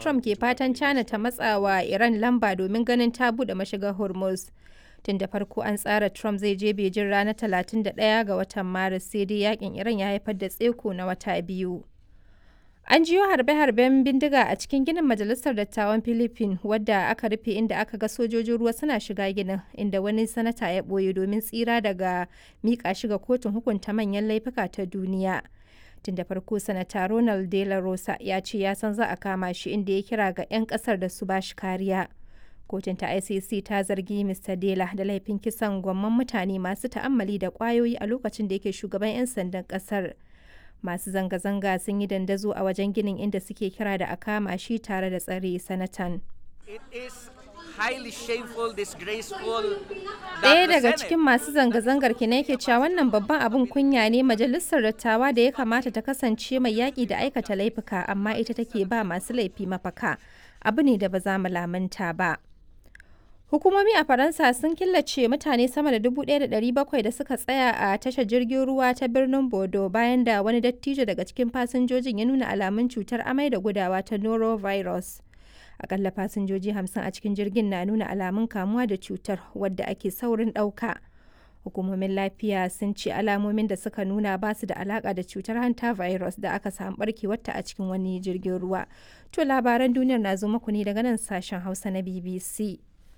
Trump ke fatan China ta matsawa Iran lamba domin ganin ta buɗe mashigar Hormuz. Tun da farko an tsara Trump zai je Beijing ranar 31 ga watan Maris sai dai yakin Iran ya haifar da tseko na wata biyu. An jiyo harbe-harben bindiga a cikin ginin Majalisar Dattawan Philippines wadda aka rufe inda aka ga sojojin ruwa suna shiga ginin inda wani sanata ya ɓoye domin tsira daga miƙa shi ga kotun hukunta manyan laifuka ta duniya. Tun da farko sanata Ronald De La Rosa ya ce ya san za a kama shi inda ya kira ga 'yan ƙasar da su ba shi kariya. Kotun ta ICC ta zargi Mr. Dela da laifin kisan gwamman mutane masu ta'ammali da ƙwayoyi a lokacin da yake shugaban 'yan sandan ƙasar. masu zanga-zanga sun yi dandazo a wajen ginin inda suke kira da a kama shi tare da tsare sanatan. Ɗaya daga cikin masu zanga-zangar kina yake cewa wannan babban abin kunya ne majalisar dattawa da ya kamata ta kasance mai yaƙi da aikata laifuka amma ita take ba masu laifi mafaka abu ne da ba za mu lamunta ba. Hukumomi a Faransa sun killace mutane sama da 1,700 da suka tsaya a tashar jirgin ruwa ta birnin Bordeaux bayan da wani dattijo daga cikin fasinjojin ya nuna alamun cutar amai da gudawa ta norovirus. Akalla fasinjoji 50 a cikin jirgin na nuna alamun kamuwa da cutar wadda ake saurin ɗauka. Hukumomin lafiya sun ce alamomin da suka nuna ba su da alaka da cutar hanta virus da aka samu barkewarta a cikin wani jirgin ruwa. To labaran duniyar na zo muku ne daga nan sashen Hausa na BBC.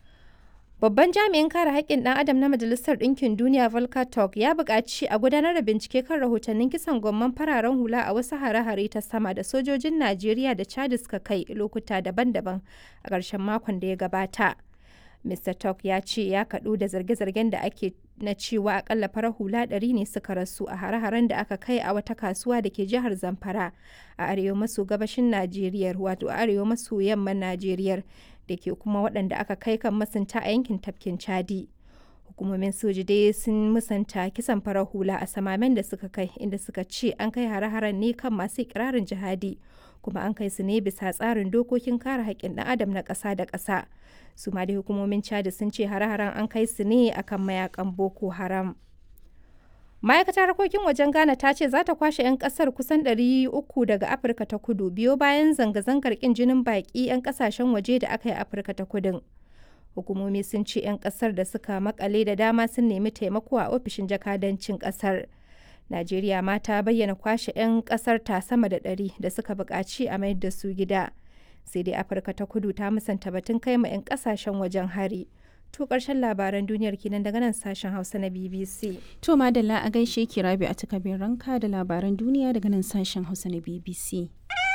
Babban jami'in kare haƙƙin ɗan adam na Majalisar Ɗinkin Duniya Volker Turk ya buƙaci a gudanar da bincike kan rahotannin kisan gwamman fararen hula a wasu hare-hare ta sama da sojojin Najeriya da Chad suka kai lokuta daban-daban a ƙarshen makon da ya gabata. Mr. Turk ya ce ya kaɗu da zarge-zargen da ake na cewa akalla farar hula ɗari ne suka rasu a hare-haren da aka kai a wata kasuwa da ke jihar Zamfara a arewa maso gabashin Najeriya wato arewa maso yamman Najeriya da ke kuma waɗanda aka kai kan masunta a yankin tafkin Chadi. Hukumomin soji dai sun musanta kisan farar hula a samamen da suka kai inda suka ce an kai hare-haren ne kan masu ikirarin jihadi kuma an kai su ne bisa tsarin dokokin kare haƙƙin ɗan adam na ƙasa da ƙasa. su ma dai hukumomin chad sun ce hare-haren an kai su ne akan mayakan boko haram ma'aikatar harkokin wajen ghana ta ce za ta kwashe 'yan kasar kusan 300 daga afirka ta kudu biyo bayan zanga-zangar kin jinin baki 'yan kasashen waje da aka yi afirka ta kudin hukumomi sun ce 'yan kasar da suka makale da dama sun nemi taimako a ofishin jakadancin kasar najeriya ma ta bayyana kwashe 'yan kasar ta sama da 100 da suka buƙaci a mayar da su gida sai dai afirka ta kudu ta musanta batun kai ma 'yan kasashen wajen hari to karshen labaran duniyar kenan daga nan sashen hausa na bbc To madalla a gaishe ki rabi a takabin ranka da labaran duniya daga nan sashen Hausa na BBC.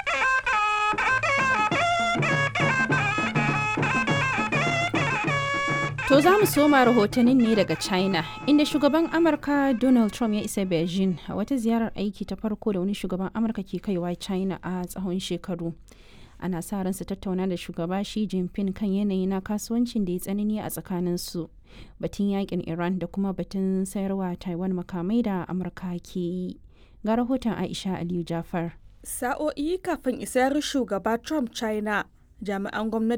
To za mu soma rahotannin ne daga China, inda shugaban Amurka Donald Trump ya isa Beijing a wata ziyarar aiki ta farko da wani shugaban Amurka ke kaiwa China a tsawon shekaru. Ana sa ran su tattauna da shugaba Xi Jinping kan yanayi na kasuwancin da ya tsanani a tsakaninsu. Batun yakin Iran da kuma batun sayarwa Taiwan makamai da Amurka ke yi. Ga rahoton Aisha Aliyu Jafar. Sa'o'i kafin isar shugaba Trump China, jami'an gwamnati